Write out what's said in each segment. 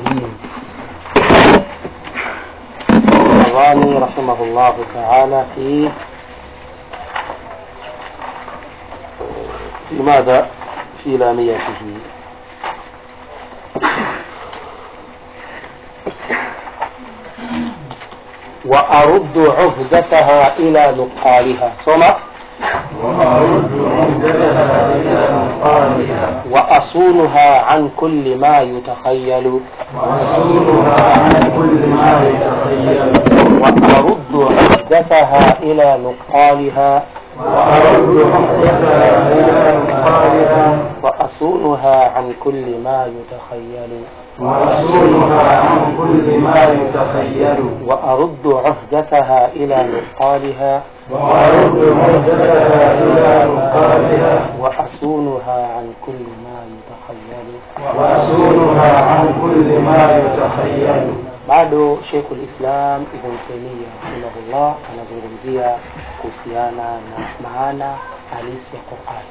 الغاني رحمه الله تعالى في في ماذا في لاميته وأرد عهدتها إلى نقالها صمت وأصونها عن كل ما يتخيل وأرد عهدتها إلى نقالها وأصونها عن كل ما يتخيل وأرد عهدتها إلى نقالها وأصونها عن كل ما يتخيل bado Sheikhul Islam Ibn Taymiyyah rahimahullah anazungumzia kuhusiana na maana halisi ya Qur'an.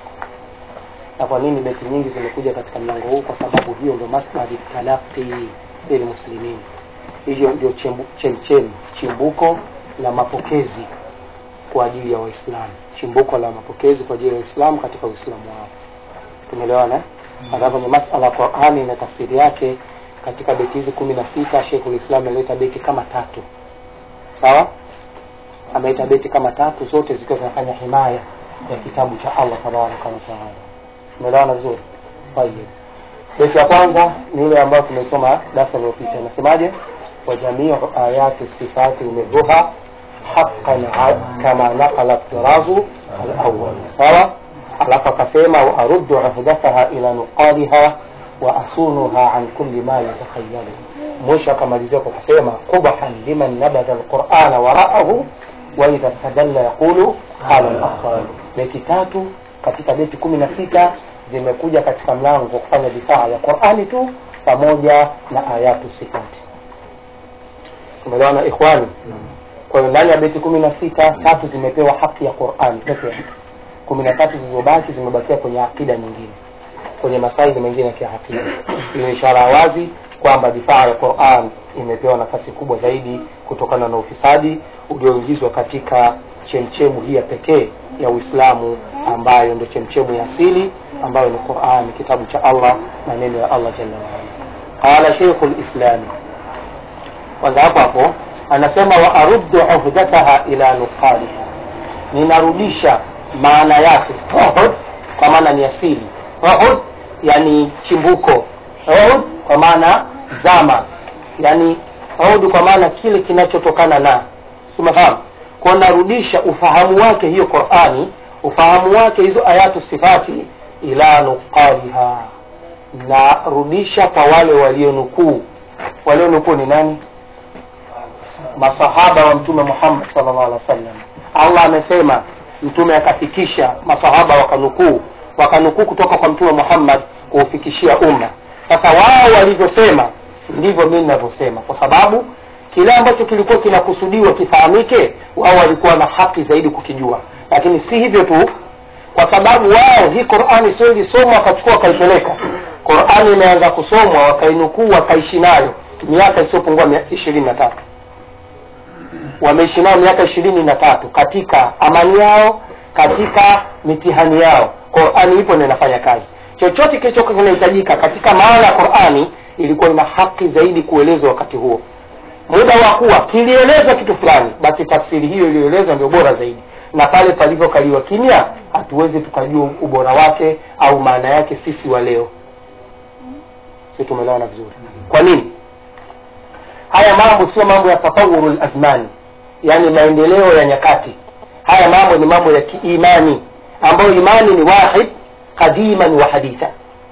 Na kwa nini beti nyingi zimekuja katika mlango huu? Kwa sababu hiyo ndio masdari talaqi lil muslimin, hiyo ndio chembu- chemchemi chimbuko la mapokezi kwa ajili ya Waislamu, chimbuko la mapokezi kwa ajili ya Waislamu katika Uislamu wao. Tumeelewana? eh? Hata kwenye masala ya Qur'ani na tafsiri yake katika beti hizi kumi na sita Sheikhul Islam ameleta beti kama tatu, sawa? Ameleta beti kama tatu, zote zikiwa zinafanya himaya ya kitabu cha Allah tabaraka wa taala. Tumeelewana vizuri? Tayeb. Beti ya kwanza ni ile ambayo tumesoma darasa lililopita, inasemaje? wa jamiu ayati sifati umedhuha haqqan a- kama naqala tirazu alawwal, sawa? Alafu akasema wa aruddu uhdataha ila nuqaliha wa asunuha an kulli ma yatakhayalu. Mwisho akamalizia kwa kusema qubhan liman nabadha alqur'ana wara'ahu wa idha istadalla yaqulu qala al-akhar. Beti tatu katika beti kumi na sita zimekuja katika mlango wa kufanya difaa ya Qur'ani tu pamoja na ayatu sifati. Tumeelewana ikhwani? Kwa hiyo ndani ya beti kumi na sita tatu zimepewa haki ya Qur'ani peke yake, kumi na tatu zilizobaki zimebakia kwenye akida nyingine, kwenye masaili mengine ya kiakida. Hiyo ishara ya wazi kwamba difaa ya Qur'an imepewa nafasi kubwa zaidi kutokana na ufisadi ulioingizwa katika chemchemu hii ya pekee ya Uislamu ambayo ndio chemchemu ya asili ambayo ni Qur'an, kitabu cha Allah, maneno ya Allah jalla wa ala. Qala Sheikhul Islami kwanza hapo hapo anasema wa aruddu uhdataha ila nuqaliha, ninarudisha maana yake uhud, kwa maana ni asili uhud, yani chimbuko uhud, kwa maana zama, yani uhud kwa maana kile kinachotokana na, simafahamu kwa narudisha ufahamu wake hiyo Qur'ani, ufahamu wake hizo ayatu sifati ila nuqaliha, narudisha kwa wale walionukuu. Walionukuu ni nani? masahaba wa mtume Muhammad sallallahu alaihi wasallam. Allah amesema, mtume akafikisha, masahaba wakanukuu, wakanukuu kutoka kwa mtume Muhammad kuufikishia umma. Sasa wao walivyosema ndivyo mimi ninavyosema, kwa sababu kile ambacho kilikuwa kinakusudiwa kifahamike, wao walikuwa na haki zaidi kukijua, lakini si hivyo tu, kwa sababu wao hii Qur'ani sio ilisomwa wakachukua wakaipeleka. Qur'ani imeanza kusomwa wakainukuu wakaishi nayo miaka isiyopungua ishirini na tatu wameishi nao miaka ishirini na tatu katika amani yao, katika mitihani yao. Qurani ipo na inafanya kazi. Chochote kilichokuwa kinahitajika katika maana ya Qurani ilikuwa ina haki zaidi kuelezwa wakati huo. Muda wa kuwa kilieleza kitu fulani, basi tafsiri hiyo iliyoelezwa ndio bora zaidi, na pale palivyokaliwa kimya, hatuwezi tukajua ubora wake au maana yake sisi wa leo. Si tumeelewana vizuri? Kwa nini? Haya mambo sio mambo ya tatawurul azmani, yani maendeleo ya nyakati. Haya mambo ni mambo ya kiimani, ambayo imani ni wahid qadiman wa haditha.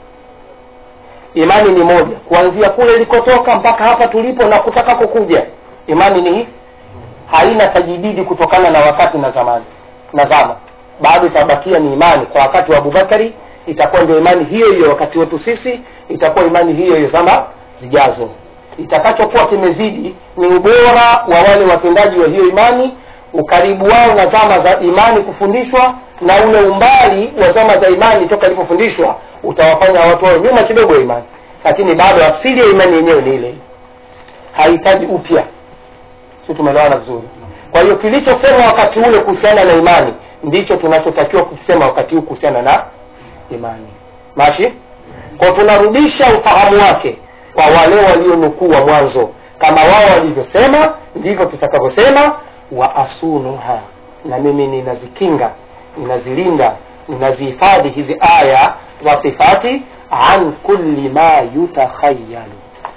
Imani ni moja kuanzia kule ilikotoka mpaka hapa tulipo na kutaka kukuja. Imani ni haina tajididi kutokana na wakati na zamani na zama, bado itabakia ni imani. Kwa wakati wa Abubakari itakuwa ndio imani hiyo hiyo, wakati wetu sisi itakuwa imani hiyo hiyo zama zijazo itakachokuwa kimezidi ni ubora wa wale watendaji wa hiyo imani, ukaribu wao na zama za imani kufundishwa, na ule umbali wa zama za imani toka ilipofundishwa utawafanya watu wao nyuma kidogo ya imani. lakini bado asili ya imani yenyewe ni ile hahitaji upya si tumeelewana vizuri kwa hiyo kilichosema wakati ule kuhusiana na imani ndicho tunachotakiwa kusema wakati huu kuhusiana na imani mashi kwa tunarudisha ufahamu wake kwa wale walionukuu wa mwanzo kama wao walivyosema ndivyo tutakavyosema wa asunuha na mimi ninazikinga ninazilinda ninazihifadhi hizi aya za sifati an kulli ma yutakhayalu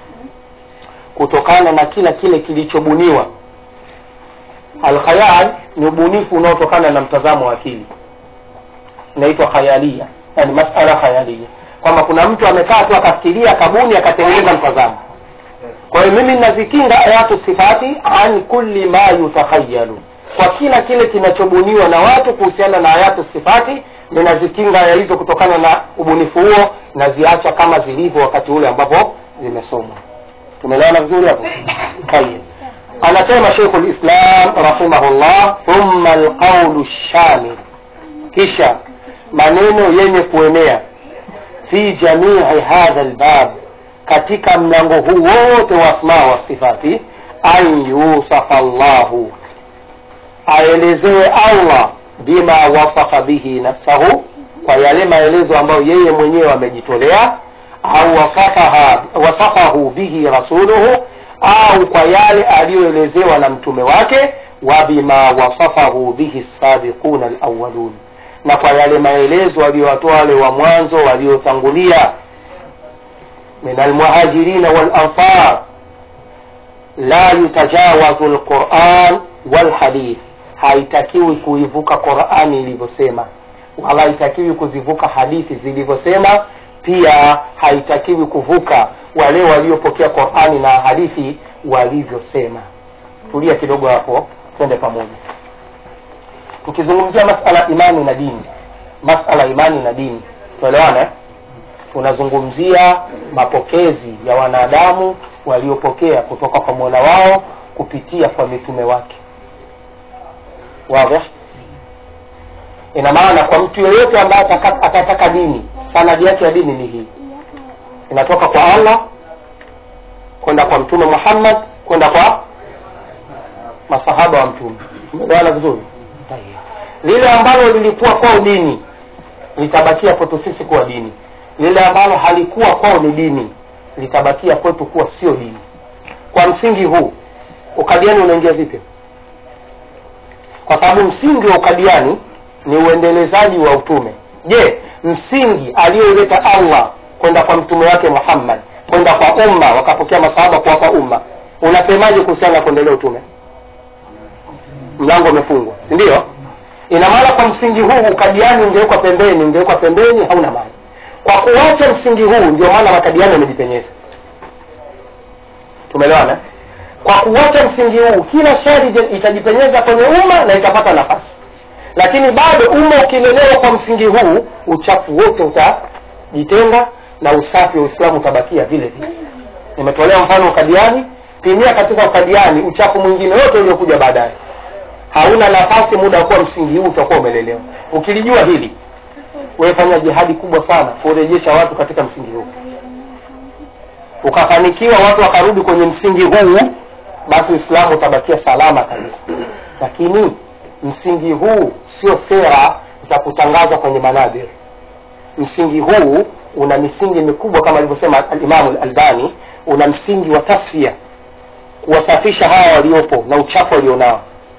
kutokana na kila kile kilichobuniwa alkhayal ni ubunifu unaotokana na mtazamo wa akili inaitwa khayalia yani masala khayalia kwamba kuna mtu amekaa tu akafikiria akabuni akatengeneza mtazamo kwa hiyo mimi ninazikinga ayatu sifati an kulli ma yutakhayalu kwa kila kile kinachobuniwa na watu kuhusiana na ayatu sifati ninazikinga aya hizo kutokana na ubunifu huo naziacha kama zilivyo wakati ule ambapo zimesomwa tumeelewana vizuri hapo tayeb anasema sheikhu lislam rahimahullah thumma alqaulu shamil kisha maneno yenye kuenea fi jamii hadha lbab katika mlango huu wote wa asmaa wa sifati an yusafa llahu aelezewe allah bima wasafa bihi nafsahu kwa yale maelezo ambayo yeye mwenyewe amejitolea au wasafaha, wasafahu bihi rasuluhu au kwa yale aliyoelezewa na mtume wake wa bima wasafahu bihi sabiquna alawalun na kwa yale maelezo aliyowatoa wale wa mwanzo waliotangulia min almuhajirina walansar la yutajawazu lquran walhadith haitakiwi kuivuka qurani ilivyosema wala haitakiwi kuzivuka hadithi zilivyosema pia haitakiwi kuvuka wale waliopokea qurani na hadithi walivyosema tulia kidogo hapo twende pamoja tukizungumzia masala imani na dini masala imani na dini tuelewane eh? tunazungumzia mapokezi ya wanadamu waliopokea kutoka kwa mola wao kupitia kwa mitume wake wadhi ina maana kwa mtu yeyote ambaye ataka- atataka dini sanadi yake ya dini ni hii inatoka kwa allah kwenda kwa mtume muhammad kwenda kwa masahaba wa mtume tumeelewana vizuri lile ambalo lilikuwa kwao dini litabakia kwetu sisi kuwa dini lile ambalo halikuwa kwao ni dini litabakia kwetu kuwa sio dini kwa msingi huu ukadiani unaingia vipi kwa sababu msingi wa ukadiani ni uendelezaji wa utume je msingi aliyoleta allah kwenda kwa mtume wake muhammad kwenda kwa umma wakapokea masahaba kuwapa umma unasemaje kuhusiana na kuendelea utume mlango umefungwa si ndio ina maana kwa msingi huu ukadiani ungewekwa pembeni ungewekwa pembeni hauna maana kwa kuacha msingi huu ndio maana makadiani yamejipenyeza tumeelewana kwa kuacha msingi huu kila shari ije- itajipenyeza kwenye umma na itapata nafasi lakini bado umma ukilelewa kwa msingi huu uchafu wote utajitenga na usafi wa uislamu utabakia vile vile nimetolea mfano ukadiani pimia katika ukadiani uchafu mwingine wote uliokuja baadaye hauna nafasi muda wa kuwa msingi huu utakuwa umelelewa ukilijua hili wefanya jihadi kubwa sana kurejesha watu katika msingi huu ukafanikiwa watu wakarudi kwenye msingi huu basi uislamu utabakia salama kabisa lakini msingi huu sio sera za kutangazwa kwenye manabir msingi huu una misingi mikubwa kama alivyosema alimamu albani una msingi wa tasfia kuwasafisha hawa waliopo na uchafu walionao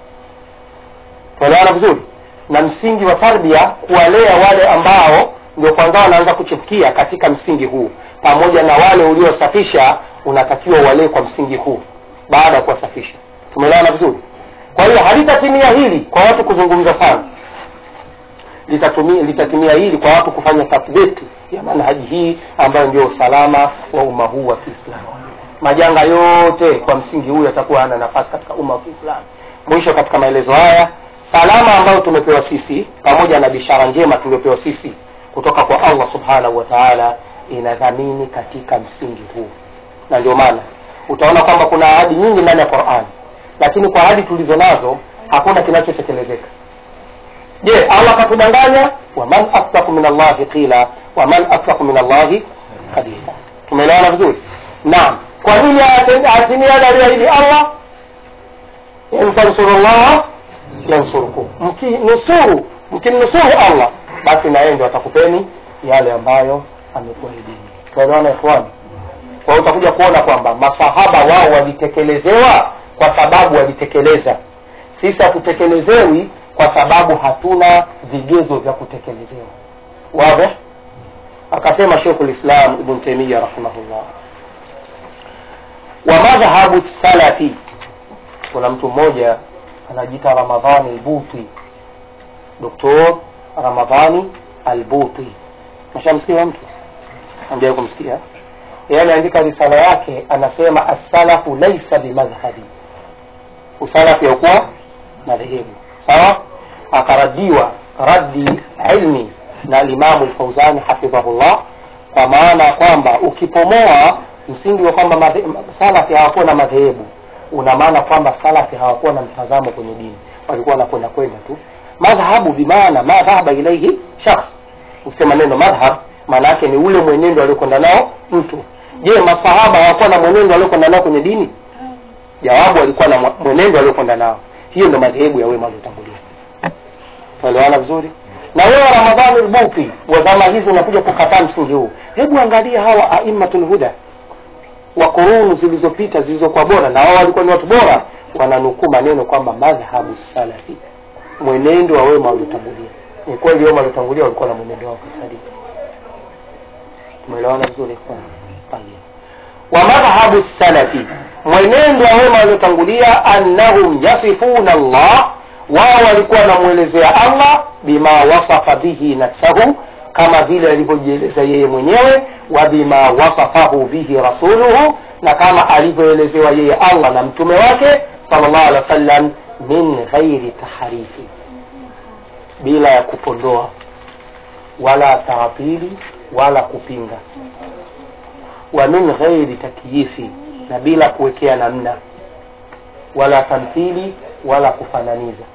tuelewana vizuri na msingi wa tarbia kuwalea wale ambao ndio kwanza wanaanza kuchukia katika msingi huu pamoja na wale uliosafisha unatakiwa walee kwa msingi huu baada ya kuwasafisha tumeelewana vizuri kwa hiyo halitatimia hili kwa watu kuzungumza sana litatumia litatimia hili kwa watu kufanya tathbiti ya manhaji hii ambayo ndio usalama wa umma huu wa kiislamu majanga yote kwa msingi huu yatakuwa hana nafasi katika umma wa kiislamu mwisho katika maelezo haya salama ambayo tumepewa sisi pamoja na bishara njema tuliopewa sisi kutoka kwa allah subhanahu wa taala inadhamini katika msingi huu na ndio maana utaona kwamba kuna ahadi nyingi ndani ya qurani lakini kwa ahadi tulizo nazo hakuna kinachotekelezeka je allah katudanganya waman asdaku min allahi qila waman asdaku min allahi qadila tumeelewana vizuri naam kwa nini atimia aliyoahidi allah in tansurullah yansurukum mkinusuru mkimnusuru allah basi na yeye ndio atakupeni yale ambayo amekuahidini tunaelewana ikhwani kwa hiyo utakuja kuona kwamba masahaba wao walitekelezewa kwa sababu walitekeleza sisi hatutekelezewi kwa sababu hatuna vigezo vya kutekelezewa wazi akasema shekhu lislam ibn taimia rahimahullah wa madhhabu salafi kuna mtu mmoja anajiita ramadhani albuti doktor ramadhani albuti mashamsikia mtu amjawai kumsikia yeye ameandika risala yake anasema assalafu laisa bimadhhabi usalafu yaukuwa madhehebu sawa akaradiwa raddi ilmi na alimamu lfauzani hafidhahullah kwa maana ya kwamba ukipomoa msingi wa kwamba madhe- salafi hawakuwa na madhehebu una maana kwamba salafi hawakuwa na mtazamo kwenye dini walikuwa wanakwenda kwenda tu madhhabu bimaana ma dhahaba ilaihi shakhs usema neno madhhab maana yake ni ule mwenendo aliokwenda nao mtu je masahaba hawakuwa na mwenendo aliokwenda nao kwenye dini jawabu walikuwa na mwa- mwenendo aliokwenda nao hiyo ndo madhehebu ya wema waliotangulia tuelewana vizuri na wewe ramadhani lbuti wa zama hizi unakuja kukataa msingi huu hebu angalia hawa aimatul huda wa kurunu zilizopita zilizokuwa bora na wao walikuwa ni watu bora wananukuu maneno kwamba madhhabu salafi mwenendo wa wema waliotangulia ni kweli wema waliotangulia walikuwa na mwenendo wao katika dini tumeelewana vizuri kwa Tayyib. wa madhhabu salafi mwenendo wa wema waliotangulia annahum yasifuna Allah wao walikuwa wanamwelezea Allah bima wasafa bihi nafsahu kama vile alivyojieleza yeye mwenyewe wa bima wasafahu bihi rasuluhu na kama alivyoelezewa yeye Allah na mtume wake sallallahu alaihi wasallam min ghairi taharifi bila ya kupondoa wala taapili wala kupinga wa min ghairi takyifi na bila kuwekea namna wala tamthili wala kufananiza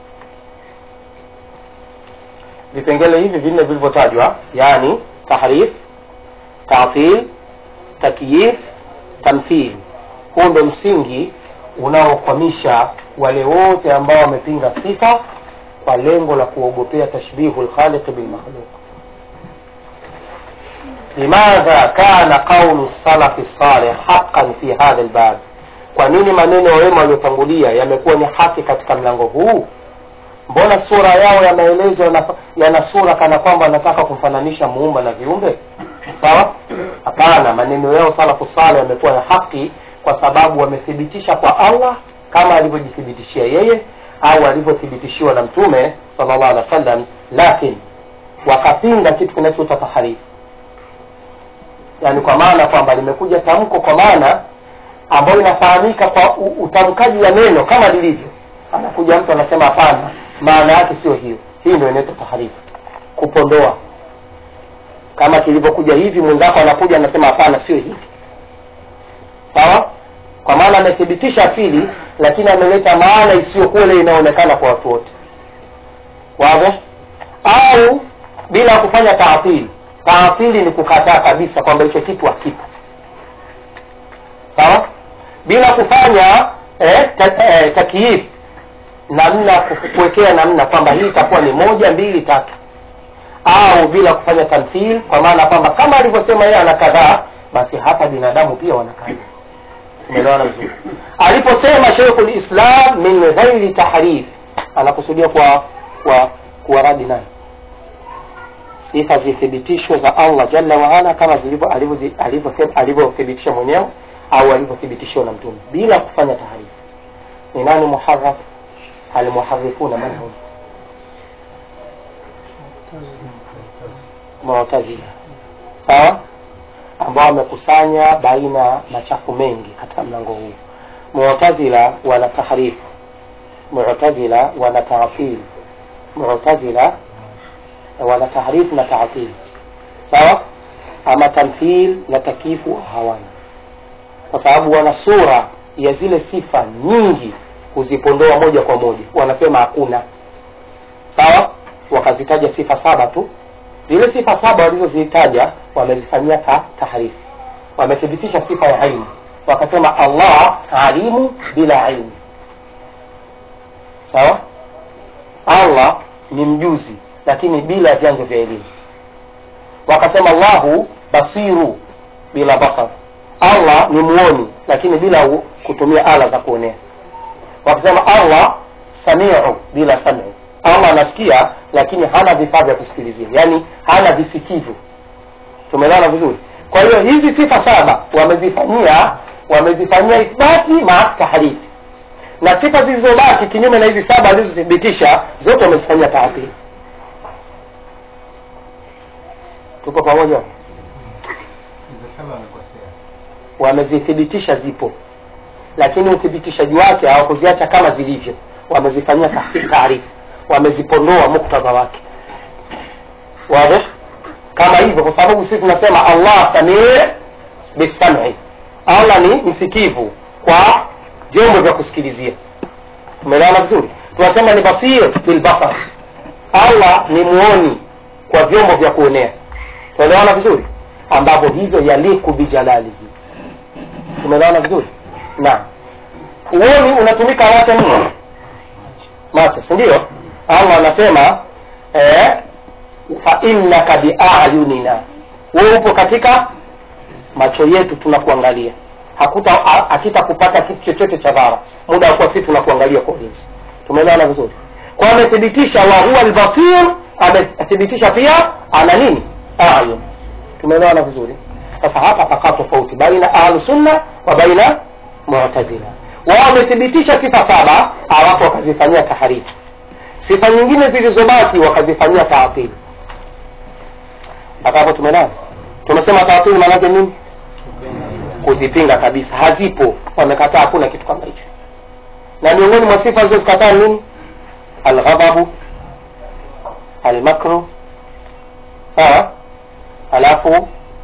vipengele hivi vinne vilivyotajwa yani tahrif tatil takyif tamthil huu ndo msingi unaokwamisha wale wote ambao wamepinga sifa kwa lengo la kuogopea tashbihu lkhaliqi bilmakhluq limadha kana qaulu salafi salih haqan fi hadha lbab kwa nini maneno ya wema waliotangulia yamekuwa ni haki katika mlango huu mbona sura yao ya maelezo yana- yana sura kana kwamba wanataka kumfananisha muumba na viumbe sawa hapana maneno yao salafu saleh yamekuwa ya haki kwa sababu wamethibitisha kwa allah kama alivyojithibitishia yeye au alivyothibitishiwa na mtume sallallahu alaihi wasallam lakini wakapinga kitu kinachoitwa taharifu yani kwa maana kwamba limekuja tamko kwa maana ambayo inafahamika kwa u- utamkaji wa neno kama lilivyo anakuja mtu anasema hapana maana yake sio hiyo hii ndio inaitwa taharifu kupondoa kama kilivyokuja hivi mwenzako anakuja anasema hapana sio hivi sawa kwa maana amethibitisha asili lakini ameleta maana isiyokuwa ile inaonekana kwa watu wote wazi au bila kufanya taatili taatili ni kukataa kabisa kwamba hicho kitu hakipo sawa bila kufanya eh, ta, eh, takiif namna ku- kuwekea namna kwamba hii itakuwa ni moja mbili tatu au bila kufanya tamthil kwa maana kwamba kama alivyosema yeye ana kadhaa basi hata binadamu pia wana kadhaa umeelewana vizuri aliposema sheikhul islam min ghairi tahrif anakusudia kwa kwa kuwaradi nani sifa zithibitishwe za allah jalla waala kama zilivyo alivyo- alivyo- alivyothibitisha mwenyewe au alivyothibitishiwa na mtume bila kufanya taharifu ni nani muharraf almuharifuna man hum mu'tazila sawa ambao wamekusanya baina machafu mengi katika mlango huu mu'tazila wana tahrifu mu'tazila wana ta'til mu'tazila wana tahrif na ta'til sawa ama tamthil na takifu hawana kwa sababu wana sura ya zile sifa nyingi kuzipondoa moja kwa moja wanasema hakuna sawa wakazitaja sifa saba tu zile sifa saba walizozitaja wamezifanyia ta, taharifu wamethibitisha sifa ya ilmu wakasema allah alimu bila ilmu sawa allah ni mjuzi lakini bila vyanzo vya elimu wakasema allahu basiru bila basar allah ni muoni lakini bila u- kutumia ala za kuonea wakasema allah samiu bila samiu allah anasikia lakini hana vifaa vya kusikilizia yaani hana visikivu tumeelewana vizuri kwa hiyo hizi sifa saba wamezifanyia wamezifanyia ithbati maa tahrifi na sifa zilizobaki kinyume na hizi saba alizothibitisha zote wamezifanyia taatili tuko pamoja Nimesema amekosea. wamezithibitisha zipo lakini uthibitishaji wake hawakuziacha kama zilivyo wamezifanyia tahri- taarifu wamezipondoa muktadha wake wazi kama hivyo kwa sababu sisi tunasema allah samii bisami allah ni msikivu kwa vyombo vya kusikilizia umeelewana vizuri tunasema ni basir bilbasar allah ni muoni kwa vyombo vya kuonea tunaelewana vizuri ambavyo hivyo yaliku bijalalihi tumeelewana vizuri naam uoni unatumika wake mno macho si ndio allah anasema eh, fa innaka biayunina wewe upo katika macho yetu tunakuangalia hakuta ha- hakitakupata kitu chochote cha dhara muda wa kuwa sisi tunakuangalia kwa ulinzi tumeelewana vizuri kwa amethibitisha wa huwa albasir amethibitisha pia ana nini ayun tumeelewana vizuri sasa hapa pakaa tofauti baina ahlu sunna wa baina mu'tazila wao wamethibitisha sifa saba alafu wakazifanyia taharifu sifa nyingine zilizobaki wakazifanyia taatili mpaka hapo tumeelewana tumesema taatili maanake nini kuzipinga kabisa hazipo wamekataa hakuna kitu kama hicho na miongoni mwa sifa zilizozikataa nini alghadhabu almakru sawa alafu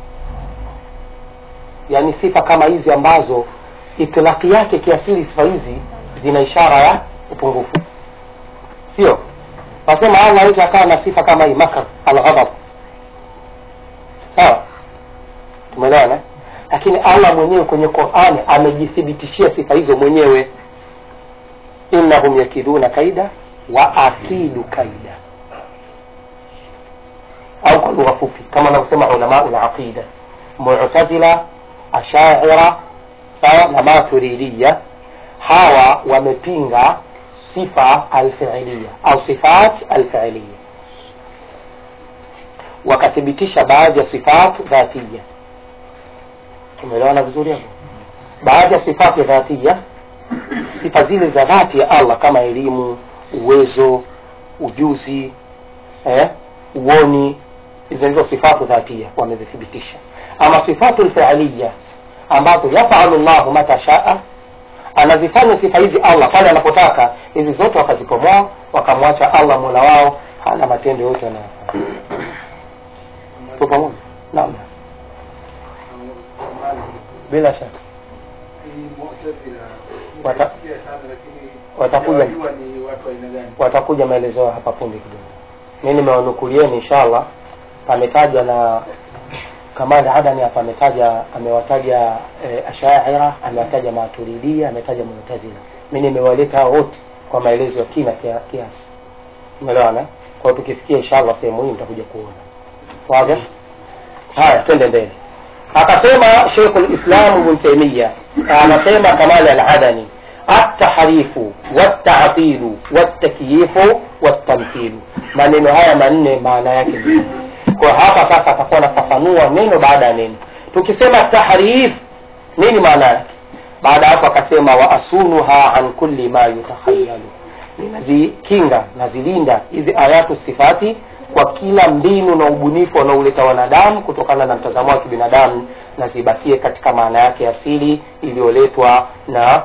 yani sifa kama hizi ambazo itilaki yake kiasili sifa hizi zina ishara ya upungufu sio wasema allah hawezi akawa na sifa kama hii makar alghadab sawa tumeelewana lakini allah mwenyewe kwenye qurani amejithibitishia sifa hizo mwenyewe innahum yakidhuna kaida wa akidu kaida au kwa lugha fupi kama wanavyosema ulamau laqida mutazila ashaira sawa na mathuridia hawa wamepinga sifa alfiilia au sifat alfiilia wakathibitisha baadhi ya sifat dhatia tumeelewana vizuri hapo baadhi ya sifati dhatia sifa zile za dhati ya allah kama elimu uwezo ujuzi eh, uoni hizo ndizo sifatu dhatia wamezithibitisha ama sifatu lfiilia ambazo yafalu llahu mata shaa anazifanya sifa hizi allah pale anapotaka hizi zote wakazipomoa wakamwacha allah mola wao hana matendo yote anayofanya tu pamoja naam bila shaka Hii Mu'tazila, Wata- nimesikia sana lakini watakuja. sijawajua ni watu aina gani. watakuja maelezo yao hapa punde kidogo mi nimewanukulieni inshallah pametajwa na kamanda adani hapa ametaja amewataja e, ashaira amewataja maturidia ametaja mutazila mi nimewaleta hao wote kwa maelezo ya kina kia- kiasi umeelewana eh? kwa hiyo tukifikia inshallah sehemu hii mtakuja kuona wazi haya twende mbele akasema sheikhu lislam ibn taimia anasema kamali aladani atahrifu watatilu watakyifu watamthilu maneno haya manne maana yake ni kwa hapa sasa atakuwa anafafanua neno baada ya neno tukisema tahrif nini maana yake baada ya hapo akasema wa asunuha an kulli ma yutakhayalu ninazikinga nazilinda hizi ayatu sifati kwa kila mbinu na ubunifu wanaoleta wanadamu kutokana na mtazamo wa kibinadamu na zibakie katika maana yake asili iliyoletwa na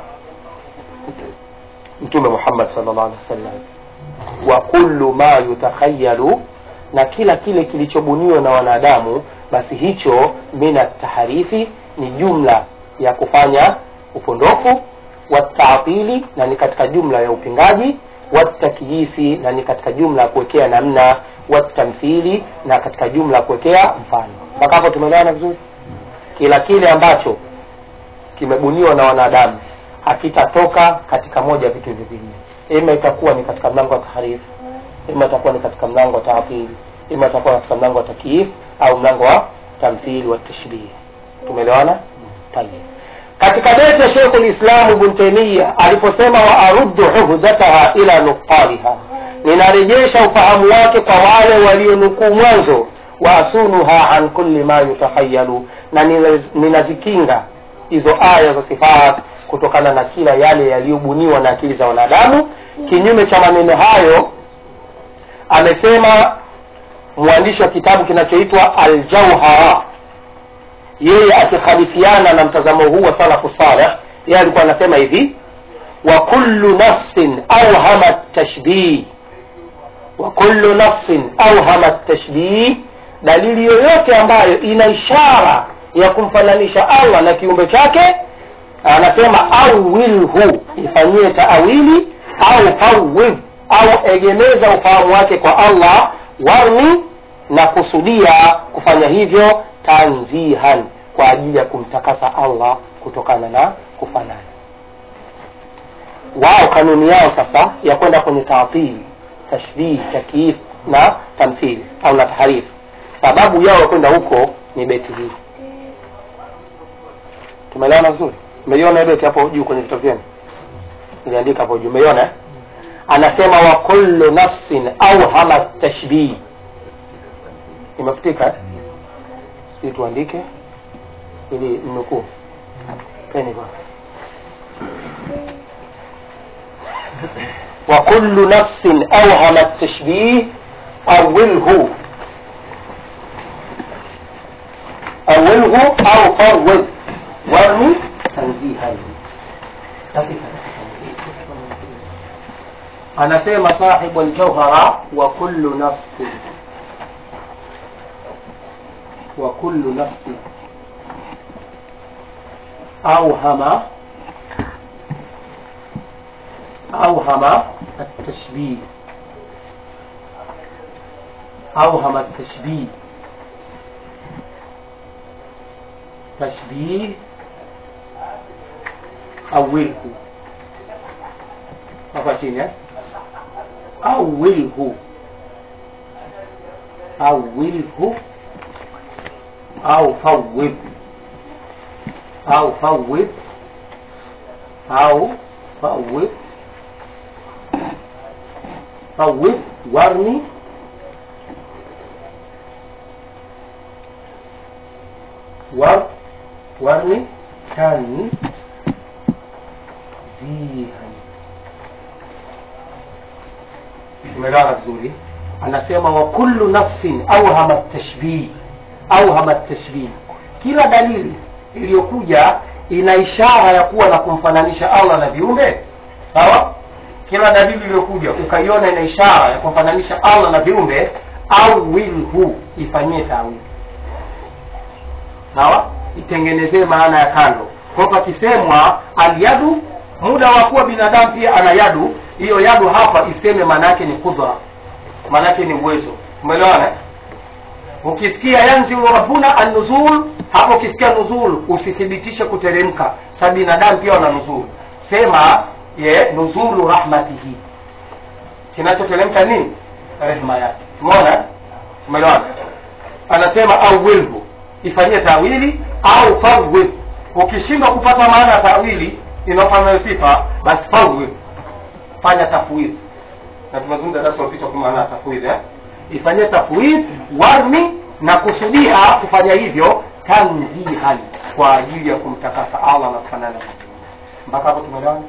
mtume muhammad sallallahu alaihi wasallam wa kullu ma yutakhayalu na kila kile kilichobuniwa na wanadamu basi hicho mina taharifi ni jumla ya kufanya upondofu wataatili na ni katika jumla ya upingaji watakyifi na ni katika jumla ya kuwekea namna watamthili na katika jumla ya kuwekea mfano mpaka hapo tumeelewana vizuri ila kile ambacho kimebuniwa na wanadamu hakitatoka katika moja ya vitu hivi vinne ima itakuwa ni katika mlango wa taharifu ima itakuwa ni katika mlango wa taatili ima itakuwa katika mlango wa takiif au mlango wa tamthili wa tashbih tumeelewana tayeb katika beti ya Sheikh al-Islam Ibn Taymiyyah aliposema wa aruddu uhudataha ila nuqaliha, ninarejesha ufahamu wake kwa wale walionukuu mwanzo, wa asunuha an kulli ma yutahayalu, na ninaz- ninazikinga hizo aya za sifat kutokana na kila yale yaliyobuniwa na akili za wanadamu. Kinyume cha maneno hayo, amesema mwandishi wa kitabu kinachoitwa Al-Jawhara yeye akikhalifiana na mtazamo huu wa salafu saleh yeye alikuwa anasema hivi wa kullu nafsin awhama tashbih wa kullu nafsin awhama tashbih dalili yoyote ambayo ina ishara ya kumfananisha allah na kiumbe chake anasema awilhu ifanyie taawili au fawidh au egemeza ufahamu wake kwa allah warni na kusudia kufanya hivyo tanzihan kwa ajili ya kumtakasa allah kutokana na kufanana wao kanuni yao sasa ya kwenda kwenye taatili tashbih takiif na tamthili au na taharif sababu yao ya kwenda huko ni beti hii tumeelewana vizuri umeiona beti hapo juu kwenye vitabu vyenu iliandika hapo juu umeiona eh? anasema wa kullu nafsin awhama tashbih imefutika eh? ili tuandike ili mnukuu peni bwana وكل نفس أوهم التشبيه أوله أوله أو فوض وارمي تنزيها anasema sahibu aljauhara wa kullu nafsin wa kullu nafsin auhama أوهم التشبيه أوهم التشبيه تشبيه أوله hapa chini eh? awilhu awilhu au fawid au fawid au fawid fawid warni war warni tan zihan umeelewana vizuri anasema wa kullu nafsin awhama tashbih awhama tashbih kila dalili iliyokuja ina ishara ya kuwa na kumfananisha allah na viumbe sawa kila dalili iliyokuja ukaiona ina ishara ya kumfananisha allah na viumbe au wilhu ifanyie tawili sawa itengenezee maana ya kando kwa pakisemwa alyadu muda wa kuwa binadamu pia ana yadu hiyo yadu hapa iseme maana yake ni kudra maana yake ni uwezo umeelewana eh? ukisikia yanzilu rabbuna annuzul hapo ukisikia nuzul usithibitishe kuteremka sa binadamu pia wana nuzul sema ye nuzulu rahmatihi kinachoteremka nini rehma yake tumeona umeelewana anasema au wilhu ifanyie tawili au fawid ukishindwa kupata maana ya tawili inayofanya sifa basi fawid fanya tafwid na tumezungumza darasa lililopita kwa maana ya tafwid eh? ifanyie tafwid warni na kusudia kufanya hivyo tanzihan kwa ajili ya kumtakasa allah na kufanana na Mungu. mpaka hapo tumeelewana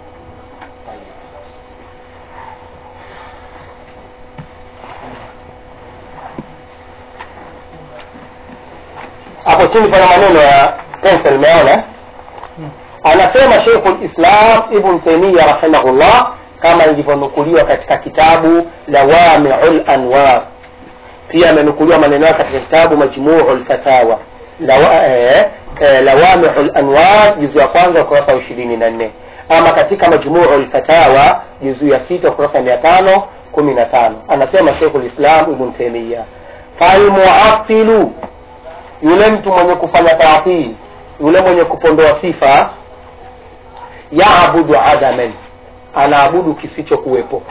hapo chini pana maneno ya pencil umeona anasema Sheikhul Islam Ibn Taymiyyah rahimahullah kama ilivyonukuliwa katika kitabu Lawami'ul Anwar pia amenukuliwa maneno yake katika kitabu Majmu'ul Fatawa Lawa, eh, eh, Lawami'ul Anwar juzu ya kwanza ukurasa wa ishirini na nne ama katika Majmu'ul Fatawa juzu ya sita ukurasa mia tano kumi na tano anasema Sheikhul Islam Ibn Taymiyyah falmuattilu yule mtu mwenye kufanya taatili yule mwenye kupondoa sifa yaabudu adaman anaabudu kisichokuwepo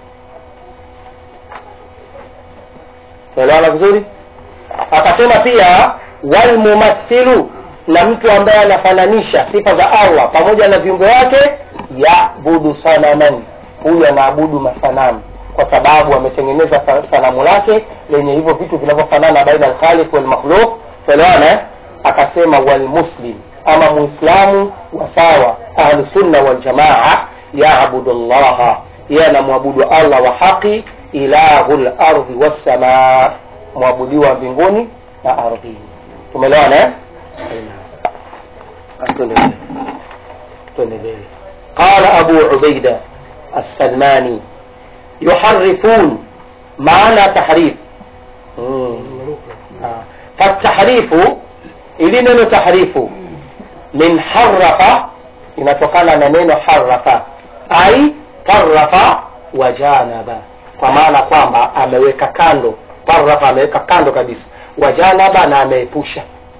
tuelewana vizuri akasema pia walmumathilu na mtu ambaye anafananisha sifa za allah pamoja na viumbe wake yabudu sanaman huyu anaabudu masanamu kwa sababu ametengeneza fa- sanamu lake lenye hivyo vitu vinavyofanana baina alkhaliq walmakhluq tuelewana eh? akasema walmuslim ama muislamu wa sawa ahlusunna waljamaa yabudu llaha yeye anamwabudu allah wa haqi ilahu lardhi wassamaa mwabudiwa mbinguni na ardhini tumeelewana eh? Aina. Tuendelee. tuendelee qala abu ubaida السلماني يحرفون معنى تحريف مم. آه. فالتحريف ili neno tahrifu min harafa inatokana na neno harafa ai tarafa wa janaba kwa maana kwamba ameweka kando tarafa ameweka kando kabisa wa janaba na ameepusha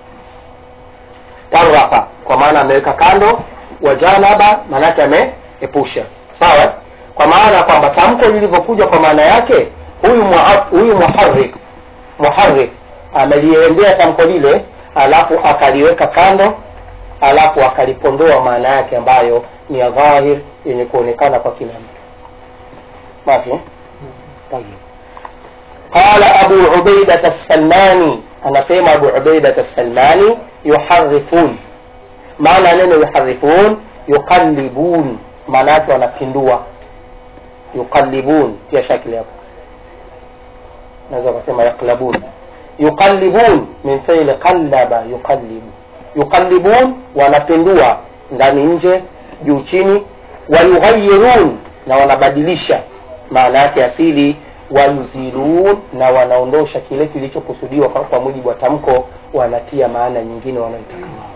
tarafa kwa maana ameweka kando wa janaba maanake ameepusha sawa kwa maana kwamba tamko lilivyokuja kwa maana yake huyu muha- huyu muharrik muharrik ameliendea tamko lile alafu akaliweka kando alafu akalipondoa maana yake ambayo ni ya dhahir yenye kuonekana kwa kila mtu mafi eh? Tayeb. qala abu ubaidat assalmani anasema abu ubaidat assalmani yuharifun maana ya neno yuharifun yuqallibun maana yake wanapindua yuqallibun tia shakili hapo naweza ukasema yaqlabun yuqallibun min fi'li qallaba yuqallibu yuqallibun wanapindua ndani nje juu chini wayughayyirun na wanabadilisha maana yake asili wayuzilun na wanaondosha kile kilichokusudiwa kwa, kwa mujibu wa tamko wanatia maana nyingine wanaitaka wao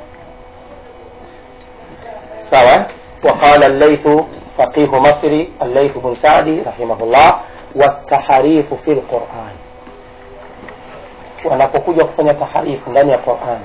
sawa وقال الليث فقيه مصري الليث بن سعدي رحمه الله والتحريف في القرآن wanapokuja kufanya taharifu ndani ya Qur'an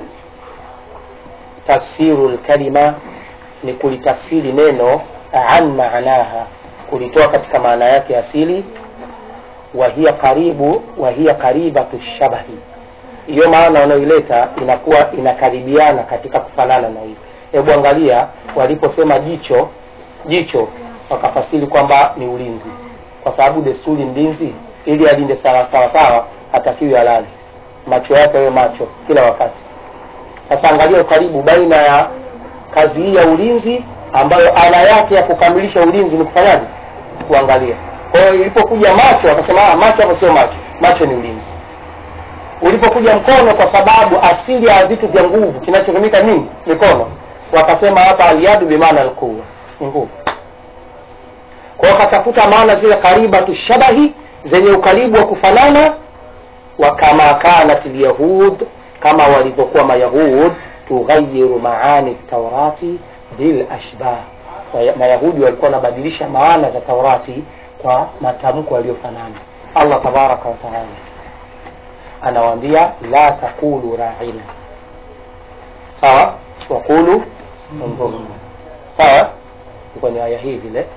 tafsiru lkalima ni kulitafsiri neno an maanaha kulitoa katika maana yake asili wa hiya karibu wa hiya karibatu shabahi hiyo maana wanaoileta inakuwa inakaribiana katika kufanana na hii hebu angalia waliposema jicho jicho wakafasiri kwamba ni ulinzi kwa sababu desturi mlinzi ili alinde sawa sawa sawa hatakiwi alali macho yake yawe macho kila wakati sasa angalia ukaribu baina ya kazi hii ya ulinzi ambayo ala yake ya kukamilisha ulinzi ni kufanyaje kuangalia kwa hiyo ilipokuja macho akasema "Ah, macho hapo sio macho macho ni ulinzi ulipokuja mkono kwa sababu asili ya vitu vya nguvu kinachotumika nini mikono wakasema hapa aliadu bimaana alquwa ni nguvu kwa hiyo wakatafuta maana zile karibatu shabahi zenye ukaribu wa kufanana wa kama kanat lyahud kama walivyokuwa mayahud tughayiru maani taurati bil ashbah Waya- mayahudi walikuwa wanabadilisha maana za taurati kwa matamko yaliyofanana allah tabaraka wataala anawaambia la taqulu raina sawa waqulu undhurna sawa iko ni aya hii vile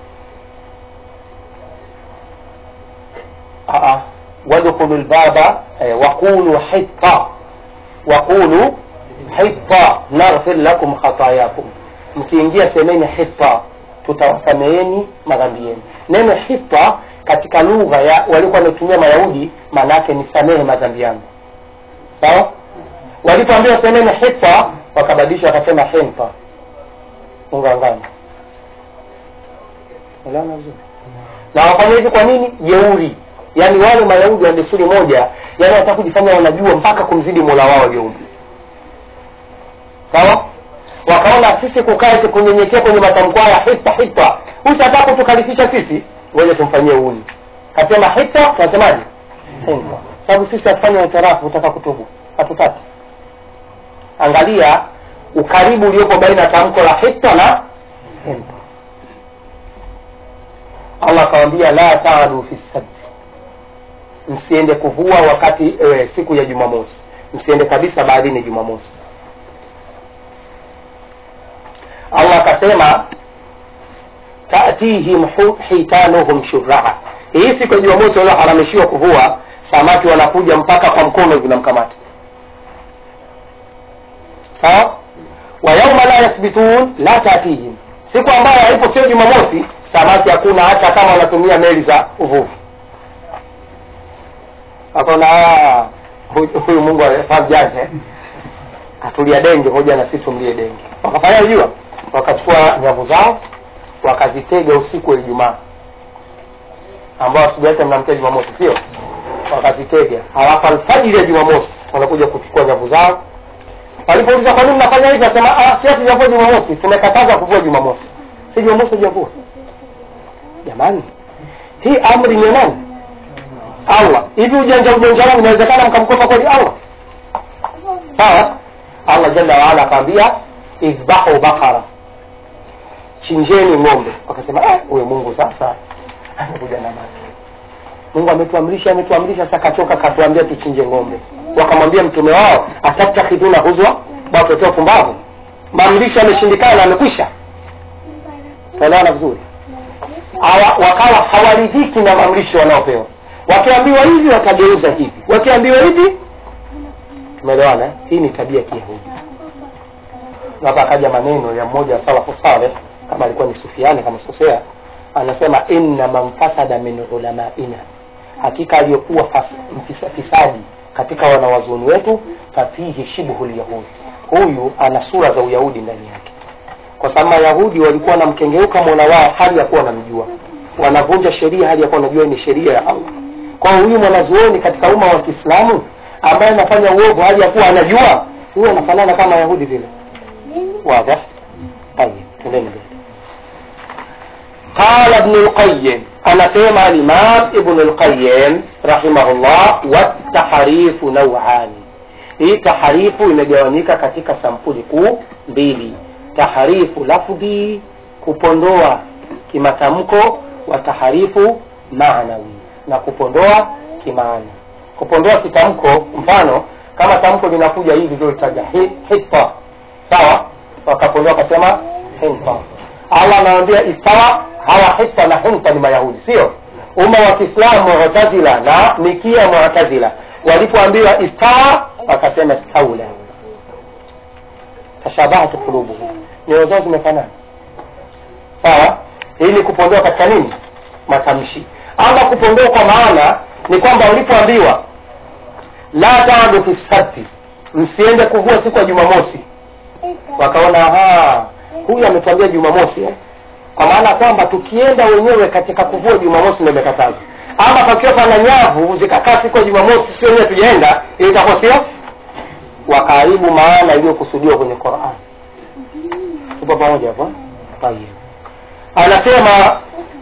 Aa, wadkhulu lbaba eh, waqulu hitta waqulu hitta naghfir lakum khatayakum mkiingia semeni hitta tutawasameheni madhambi yenu neno hitta katika lugha ya walikuwa wanatumia mayahudi maana yake ni samehe madhambi yangu sawa walipoambiwa semeni hitta wakabadilisha wakasema hinta unga ngano Unaelewana vizuri na wafanya hivi kwa nini jeuri yaani wale mayahudi wa desturi moja yaani wanataka kujifanya wanajua mpaka kumzidi mola wao aliyeumba sawa wakaona sisi kukaa eti kunyenyekea kwenye matamko haya hita hita usi hataka kutukalifisha sisi ngoja tumfanyie uni kasema hita tunasemaje hita sababu sisi hatufanya itirafu utaka kutubu hatutaki angalia ukaribu uliopo baina ya tamko la hita na hita allah akawambia la taadu fi sabti msiende kuvua wakati e, siku ya jumamosi msiende kabisa baharini jumamosi allah akasema tatihim hu- hitanuhum shurraa hii siku ya jumamosi walioharamishiwa kuvua samaki wanakuja mpaka kwa mkono hivi namkamata sawa wa yauma la yathbitun la tatihim siku ambayo haipo sio jumamosi samaki hakuna hata kama wanatumia meli za uvuvi akaona "Ah, huyu huyu mungu amjanja atulia denge hoja na sisi tumlie denge wakafanya jua wakachukua nyavu zao wakazitega usiku wa ijumaa ambao asubuhi yake mnamkia jumamosi sio wakazitega halafu alfajiri ya jumamosi wanakuja kuchukua nyavu zao walipouliza kwa nini mnafanya hivi nasema ah, si hatujavua jumamosi tumekataza kuvua jumamosi si jumamosi hujavua jamani hii amri ni ya nani allah hivi ujanja ujanja huu inawezekana mkamkopa kweli allah sawa allah jalla waala akaambia idhbahu bakara chinjeni ng'ombe wakasema "Ah, huyo mungu sasa amekuja na make mungu ametuamrisha ametuamrisha sasa kachoka katuambia tuchinje ng'ombe wakamwambia mtume wao atatakhiduna huzwa bafetoa pumbavu maamrisho ameshindikana amekwisha tuelewana vizuri Hawa- wakawa hawaridhiki na maamrisho wanaopewa wakiambiwa hivi watageuza hivi wakiambiwa hivi tumeelewana eh? hii ni tabia ya kiyahudi hapa akaja maneno ya mmoja wa salafu saleh kama alikuwa ni sufiani kama sikosea anasema inna man fasada min ulamaina hakika aliyokuwa fas- mfisa- fisadi katika wanawazuoni wetu fafihi shibhu lyahudi huyu ana sura za uyahudi ndani yake kwa sababu mayahudi walikuwa wanamkengeuka mola wao hali ya kuwa wanamjua wanavunja sheria hali ya kuwa wanajua ni sheria ya allah kwa hiyo huyu mwanazuoni katika umma wa kiislamu ambaye anafanya uovu hali ya kuwa anajua huyu anafanana kama yahudi vile واضح طيب تنين قال ابن القيم أنا سيما الإمام ابن القيم رحمه الله والتحريف نوعان hii taharifu imegawanyika katika sampuli kuu mbili taharifu lafdhi kupondoa kimatamko wa taharifu maanawi na kupondoa kimaana kupondoa kitamko mfano kama tamko linakuja hivi ndio litaja hi- hitta sawa wakapondoa wakasema hinta allah anawambia istawa hawa hitta na hinta ni mayahudi sio umma wa kiislamu mu'tazila na mikia mu'tazila walipoambiwa istawa wakasema staula tashabahat qulubuhum nyoyo zao zimefanana sawa hii ni kupondoa katika nini matamshi ama kupondoa kwa maana ni kwamba walipoambiwa la tadu fi sabti msiende kuvua siku ya jumamosi wakaona "Aha, huyu ametuambia jumamosi eh? kwa maana kwamba tukienda wenyewe katika kuvua jumamosi ndio imekatazwa ama pakiwa pana nyavu zikakaa siku ya jumamosi sio wenyewe tujaenda ili itakuwa sio wakaharibu maana iliyokusudiwa kwenye Qur'an tupo pamoja hapo Tayeb. anasema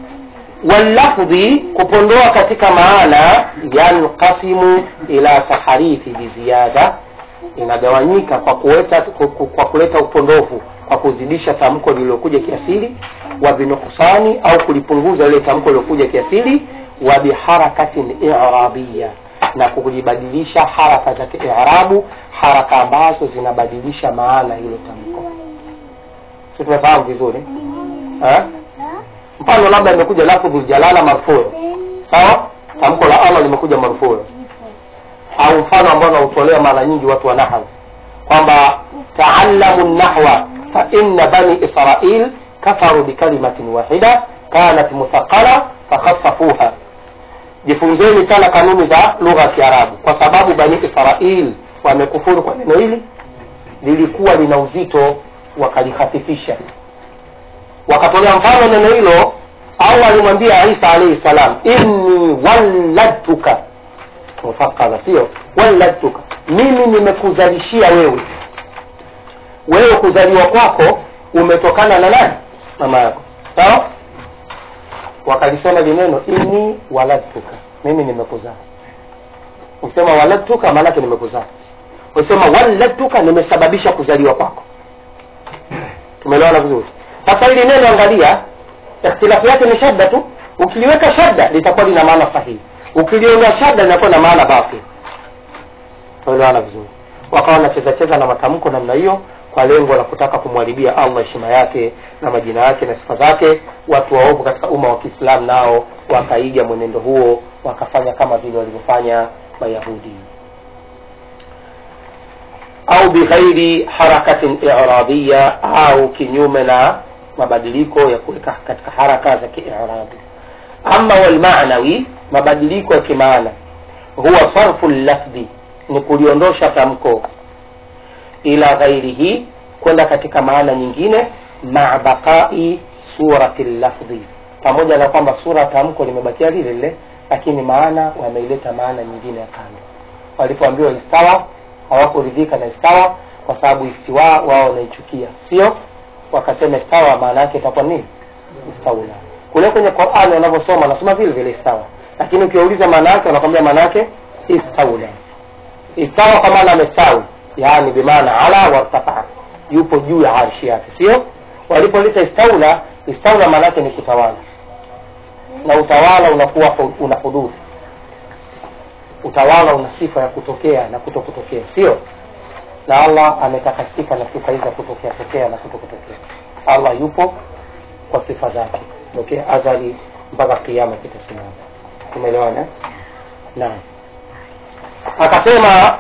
wallafdhi kupondoa katika maana yanqasimu ila taharifi biziada inagawanyika kwa kuleta kwa kuleta upondofu kwa kuzidisha tamko lililokuja kiasili wa binuksani au kulipunguza ile tamko lililokuja kiasili wa biharakatin i'rabiyya na kulibadilisha haraka za kiarabu haraka ambazo zinabadilisha maana hilo tamko si tumefahamu vizuri eh? mfano labda imekuja lafdhul jalala marfuu sawa tamko la allah limekuja marfuu au mfano ambao nautolea mara nyingi watu wa nahwu kwamba taallamu nahwa fa inna bani israil kafaru bikalimatin wahida kanat muthaqala fakhaffafuha jifunzeni sana kanuni za lugha ya kiarabu kwa sababu bani israil wamekufuru kwa neno hili lilikuwa lina uzito wakalihafifisha wakatolea mfano neno hilo allah alimwambia isa alaihi salam inni walladtuka mufakala sio walladtuka mimi nimekuzalishia wewe wewe kuzaliwa kwako umetokana na nani mama yako sawa wakalisema lineno inni waladtuka mimi nimekuzaa ukisema waladtuka maanake nimekuzaa ukisema waladtuka nimesababisha kuzaliwa kwako tumeelewana vizuri sasa hili neno angalia ikhtilafu yake ni shadda tu ukiliweka shadda litakuwa lina maana sahihi ukiliondoa shadda linakuwa na maana batil tuelewana vizuri wakawa wanacheza cheza na matamko namna hiyo kwa lengo la kutaka kumharibia allah heshima yake na majina yake na sifa zake watu waovu katika umma wa kiislamu nao wakaiga mwenendo huo wakafanya kama vile walivyofanya mayahudi au bighairi harakatin iradiya au kinyume na mabadiliko ya kuweka katika haraka za kiiradi ama walmanawi mabadiliko ya kimaana huwa sarfu lafdhi ni kuliondosha tamko ila ghairihi kwenda katika maana nyingine maa baqai surati lafdhi pamoja na kwamba sura tamko limebakia lile lile lakini maana wameileta maana nyingine ya kando walipoambiwa istawa hawakuridhika na istawa kwa sababu istiwa wao wanaichukia sio wakasema istawa maana yake itakuwa nini istaula kule kwenye qurani wanavyosoma wanasoma vile vile istawa lakini ukiwauliza maana yake wanakwambia maana yake istaula istawa kwa maana amestawi yaani bimaana ala wartafaa yupo juu ya arshi yake sio walipolita istaula istaula maana yake ni kutawala na utawala unakuwa una hududhi utawala una sifa ya kutokea na kuto kutokea sio na allah ametakasika na sifa hizi za kutokea tokea na kuto kutokea allah yupo kwa sifa zake tokea azali mpaka kiama kitasimama tumeelewana naam akasema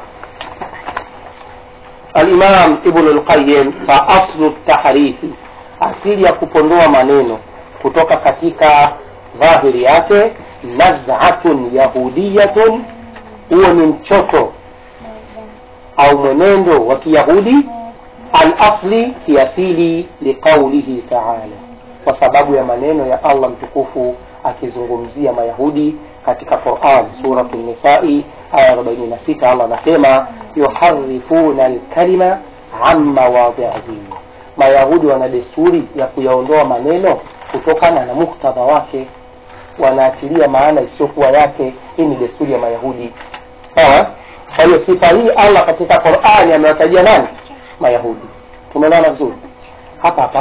alimam ibnu lqayim fa aslu tahrifi asili ya kupondoa maneno kutoka katika dhahiri yake nazatun yahudiyatun huo ni mchoto au mwenendo wa kiyahudi alasli kiasili liqaulihi taala kwa sababu ya maneno ya allah mtukufu akizungumzia mayahudi katika quran suratu nisai aya 46 allah anasema yuharifuna lkalima an mawadhiihi mayahudi wana desturi ya kuyaondoa maneno kutokana na muktadha wake wanaatilia maana isiyokuwa yake hii ni desturi ya mayahudi sawa kwa hiyo sifa hii allah katika qurani amewatajia nani mayahudi tumeelewana vizuri hapa hapa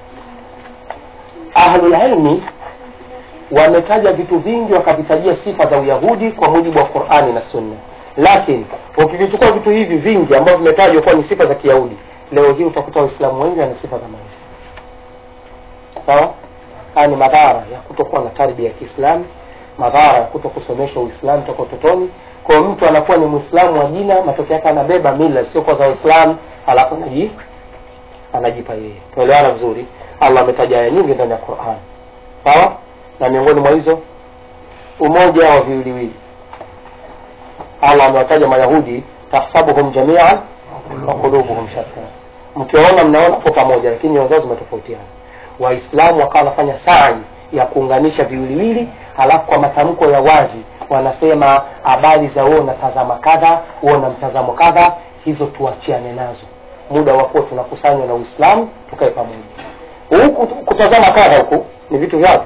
ahlulilmi wametaja vitu vingi wakavitajia sifa za uyahudi kwa mujibu wa qurani na sunna lakini ukivichukua vitu hivi vingi ambavyo vimetajwa kuwa ni sifa za kiyahudi leo hii utakuta waislamu wengi wana sifa kama hizi sawa haya ni madhara ya kutokuwa na tarbia ya kiislamu madhara ya kuto kusomesha uislamu toka utotoni kwa mtu anakuwa ni mwislamu wa jina matokeo yake anabeba mila siokuwa za waislamu alafu anaji anajipa yeye tuelewana vizuri allah ametaja aya nyingi ndani ya quran sawa na miongoni mwa hizo umoja wa viwiliwili allah amewataja mayahudi tahsabuhum jamian wa qulubuhum shatta mkiwaona mnaona kwa pamoja lakini nyoyo zao zimetofautiana waislamu wakawa wanafanya sai ya kuunganisha viwiliwili halafu kwa matamko ya wazi wanasema habari za wewe unatazama kadha wewe una mtazamo kadha hizo tuachiane nazo muda wakuwa tunakusanywa na uislamu tukae pamoja huku kutazama kadha huku ni vitu vyao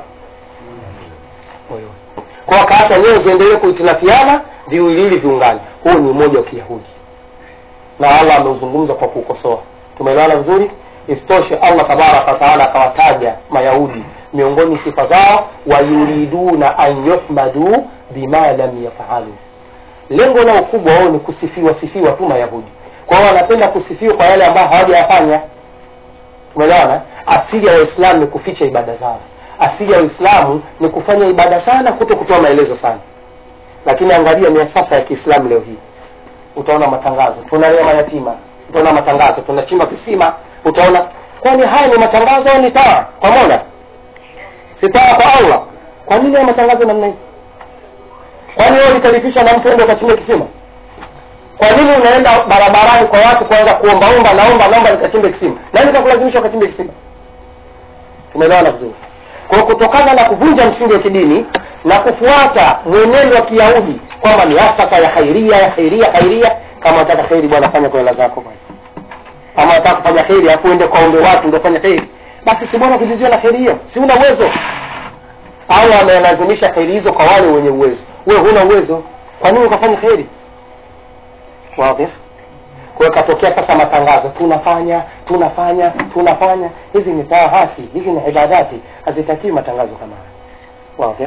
kwa wakaacha nyewe ziendelee kuhitilafiana viwiliwili viungane huu ni umoja wa kiyahudi na allah ameuzungumza kwa kuukosoa tumeelewana vizuri isitoshe allah tabaraka wataala akawataja mayahudi miongoni sifa zao wayuriduna an yuhmadu bima lam yafalu lengo lao kubwa wao ni kusifiwa sifiwa tu mayahudi kwa hiyo wanapenda kusifiwa kwa yale ambayo hawajayafanya umeelewana asili ya waislamu ni kuficha ibada zao asili ya waislamu ni kufanya ibada sana kuto kutoa maelezo sana lakini angalia miasasa ya kiislamu leo hii utaona matangazo tunalea mayatima utaona matangazo tunachimba kisima utaona kwani haya ni matangazo au ni taa kwa mola si taa kwa allah kwa nini haya matangazo namna hii kwani wewe ulikalifishwa na mtu ende ukachimba kisima kwa nini unaenda barabarani kwa watu kuanza kuombaomba naomba naomba nikachimbe kisima nani kakulazimisha ukachimbe kisima tumeelewana vizuri kwa kutokana na kuvunja msingi wa kidini na kufuata mwenendo wa kiyahudi kwamba ni asasa ya khairia ya khairia khairia kama unataka kheri bwana fanya kwa hela zako bwana ama unataka kufanya kheri alafu uende kwaombe watu ndio fanya kheri basi si bwana kujizia na kheri hiyo si una uwezo au amelazimisha kheri hizo kwa wale wenye uwezo wewe huna uwezo kwa nini ukafanya kheri wazi kwa hiyo katokea sasa matangazo tunafanya tunafanya tunafanya hizi ni taahati hizi ni ibadati hazitakiwi matangazo kama haya wazi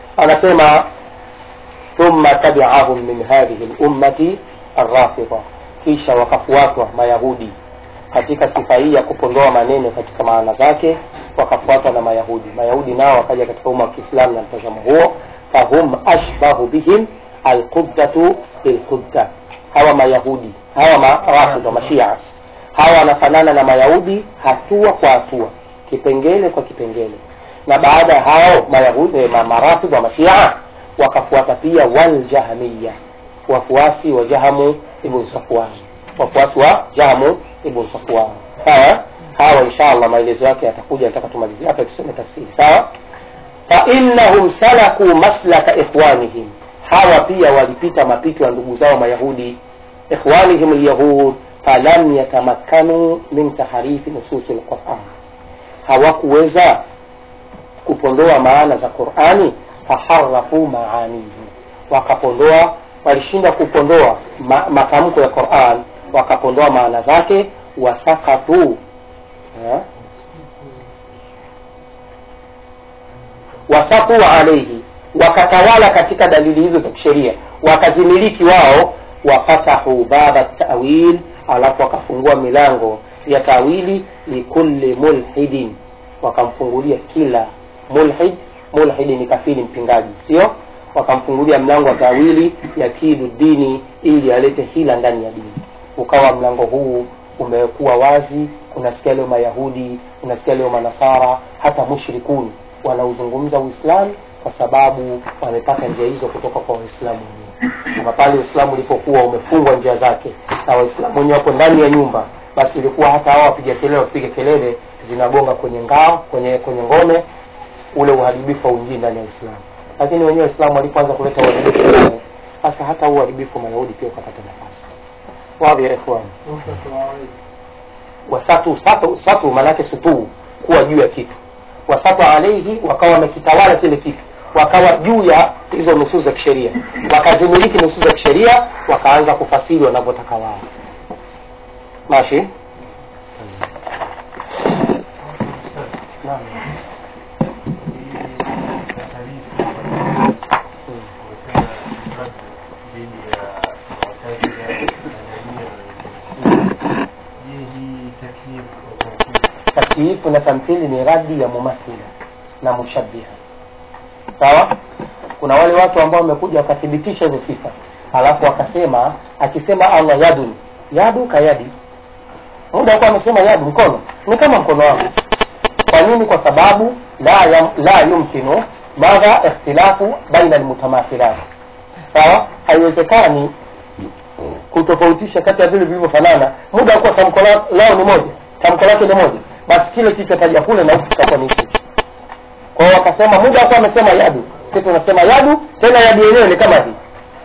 anasema thumma tabi'ahum min hadhihi al-ummati arrafida kisha wakafuatwa mayahudi katika sifa hii ya kupondoa maneno katika maana zake wakafuatwa na mayahudi mayahudi nao wakaja katika umma wa kiislamu na mtazamo huo fahum ashbahu bihim alqudatu bilqudda hawa mayahudi hawa marafidha mashia hawa wanafanana na mayahudi hatua kwa hatua kipengele kwa kipengele na baada ya hao mayahudi eh, ma- marafidh wa mashia wakafuata pia waljahmiya wafuasi wa jahamu ibn safwan wafuasi wa jahamu ibn safwan sawa hawa inshallah maelezo yake yatakuja nataka tumalizie hapa tuseme tafsiri sawa fainnahum salaku maslaka ikhwanihim hawa pia walipita mapito ya ndugu zao mayahudi ikhwanihim lyahud falam yatamakkanu min taharifi nususi lquran hawakuweza kupondoa maana za qurani faharafu maanihi wakapondoa walishindwa kupondoa ma, matamko ya quran wakapondoa maana zake wasakatu eh? wasaku alaihi wakatawala katika dalili hizo za kisheria wakazimiliki wao wafatahu baba tawil alafu wakafungua milango ya tawili likulli mulhidin wakamfungulia kila mulhid mulhidi ni kafiri mpingaji sio wakamfungulia mlango wa tawili ya kidu dini ili alete hila ndani ya dini ukawa mlango huu umekuwa wazi unasikia leo mayahudi unasikia leo manasara hata mushrikuni wanauzungumza uislamu kwa sababu wamepata njia hizo kutoka kwa waislamu wenyewe kama pale uislamu ulipokuwa umefungwa njia zake na waislamu wenyewe wapo ndani ya nyumba basi ilikuwa hata hawa wapiga kelele wapiga kelele zinagonga kwenye ngao kwenye kwenye ngome ule uharibifu hauingii ndani ya uislamu lakini wenyewe waislamu walipoanza kuleta uharibifu ndani sasa hata huu uharibifu wa mayahudi pia ukapata nafasi wadhi ya ikhwan wasatu satu, satu maanake sutuu kuwa juu ya kitu wasatu alaihi wakawa wamekitawala kile kitu wakawa juu ya hizo nusus za kisheria wakazimiliki nusus za kisheria wakaanza kufasiri wanavyotaka wao mashi Naam. takyifu na tamthili ni radi ya mumathila na mushabiha sawa kuna wale watu ambao wamekuja wakathibitisha hizo sifa alafu wakasema akisema allah yadun yadu kayadi muda huko amesema yadu mkono ni kama mkono wangu kwa nini kwa sababu la, yam, la yumkinu madha ikhtilafu baina almutamathilat sawa haiwezekani kutofautisha kati ya vile vilivyofanana muda wa kuwa tamko la- lao ni moja tamko lake ni moja basi kile kitatajwa kule na huku kitakuwa ni hichi kwa hiyo wakasema muda wakuwa amesema yadu si tunasema yadu tena yadu yenyewe ni kama hii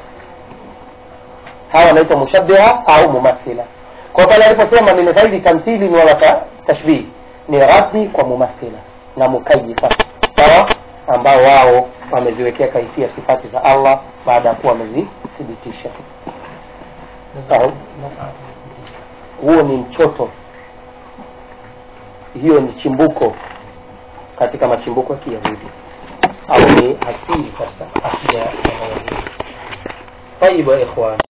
hawa wanaitwa mushabiha au mumathila kwa pale aliposema min ghairi tamthili wala ta- tashbih ni raddi kwa mumathila na mukayifa sawa ambao wao wameziwekea kaifia sifati za allah baada ya kuwa wamezithibitisha sawa huo ni mchoto hiyo ni chimbuko katika machimbuko ya kiyahudi au ni asili katika akida ya mayahudi taibu ya ikhwan